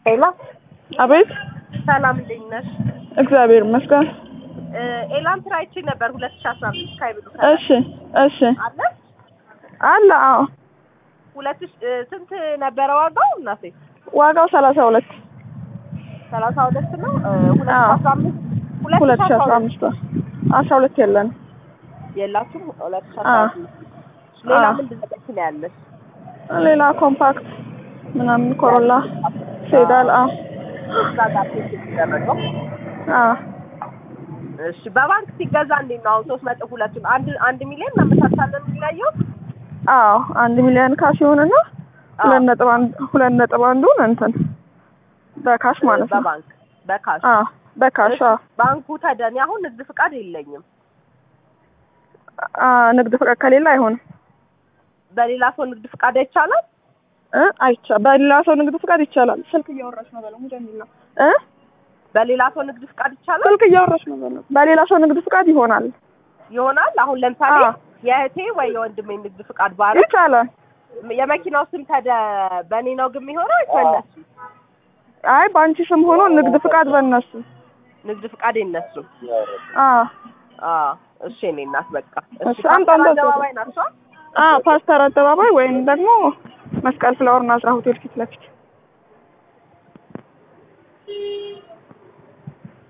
ሄሎ አቤት ሰላም እንዴት ነሽ? እግዚአብሔር ይመስገን። እ ኤላን ስራ አይቼ ነበር ሁለት ሺህ አስራ አምስት ካይብሉ እሺ እሺ አለ አለ አዎ ሁለት ሺህ እ ስንት ነበረ ዋጋው እናቴ? ዋጋው ሰላሳ ሁለት ሰላሳ ሁለት ነው እ ሁለት ሺህ አዎ። አስራ አምስት ሁለት ሺህ አስራ አምስት አስራ ሁለት የለን የላችሁም ሁለት ሺህ አስራ አዎ። አምስት ሌላ አዎ። ምንድን ነው ነው ያለሽ? ሌላ ኮምፓክት ምናምን ኮሮላ ሴዳል አዎ እዛ ጋር ቴስት የተደረገው አዎ እሺ በባንክ ሲገዛ እንዴት ነው አሁን ሶስት ነጥብ ሁለቱን አንድ አንድ ሚሊዮን እናመቻቻለን የሚለየው አዎ አንድ ሚሊዮን ካሽ ይሁንና አዎ። ሁለት ነጥብ አንድ ሁለት ነጥብ አንዱን እንትን በካሽ ማለት ነው በባንክ በካሽ አዎ በካሽ አዎ ባንኩ ተደኔ አሁን ንግድ ፍቃድ የለኝም አ ንግድ ፍቃድ ከሌለ አይሆንም በሌላ ሰው ንግድ ፍቃድ አይቻላል እ አይቻ በሌላ ሰው ንግድ ፍቃድ ይቻላል ስልክ እያወራች ነው በለው ሙጀሚል ነው እ በሌላ ሰው ንግድ ፍቃድ ይቻላል ስልክ እያወራች ነው በለው በሌላ ሰው ንግድ ፍቃድ ይሆናል ይሆናል አሁን ለምሳሌ አዎ። የእህቴ ወይ የወንድሜ ንግድ ፍቃድ ባረግ ይቻላል የመኪናው ስም ተደ በእኔ ነው ግን የሚሆነው ወይስ በእነሱ አይ በአንቺ ስም ሆኖ ንግድ ፍቃድ በእነሱ ንግድ ፍቃድ የነሱ አዎ አዎ እሺ እኔ እናት በቃ እሺ እሺ፣ አንተ ፓስተር እንደዛ አደባባይ ናቸው አዎ ፓስተር አደባባይ ወይም ደግሞ መስቀል ፍላወር ናዝራ ሆቴል ፊት ለፊት